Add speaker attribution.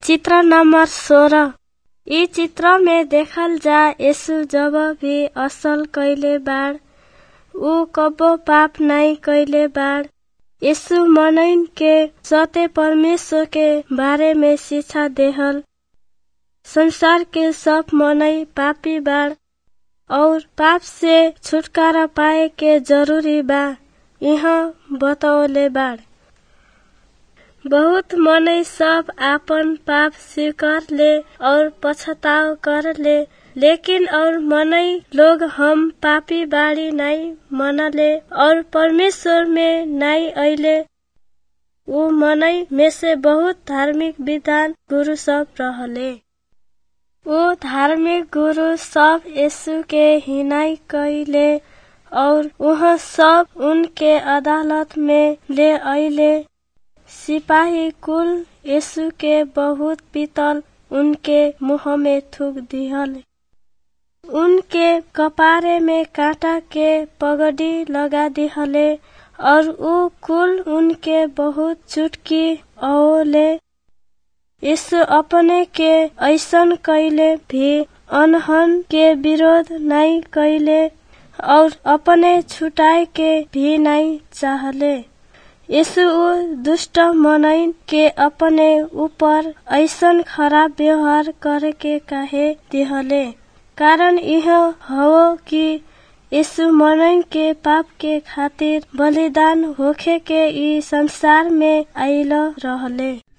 Speaker 1: चित्र नंबर सोलह इ चित्र में देखल जा यीशु जब भी असल कइले बाड़ ऊ कबो पाप नाहीं कइले बाड़ यीशु मनइन के सत्य परमेश्वर के बारे में शिक्षा देहल संसार के सब मनई पापी बाड़ और पाप से छुटकारा पाए के जरूरी बा यहाँ बतौले बाड़ बहुत मनई सब आपन पाप स्वीकार ले और पछताव कर ले लेकिन और मनई लोग हम पापी बाड़ी नाई मनले और परमेश्वर में नाई अइले ऊ मनई में से बहुत धार्मिक विधान गुरु सब रहले ऊ धार्मिक गुरु सब यीशु के हिनाई कइले और वह सब उनके अदालत में ले अइले सिपाही कुल यीशु के बहुत पीतल उनके मुंह में थूक दिहल उनके कपारे में कांटा के पगड़ी लगा दिहले और ऊ कुल उनके बहुत चुटकी औले यीशु अपने के ऐसन कैले भी अनहन के विरोध नहीं कैले और अपने छुटाए के भी नहीं चाहले यीशु ऊ दुष्ट मनइन के अपने ऊपर ऐसन खराब व्यवहार करे के काहे दिहले कारण यह हो कि यीशु मनइन के पाप के खातिर बलिदान होखे के ई संसार में आइल रहले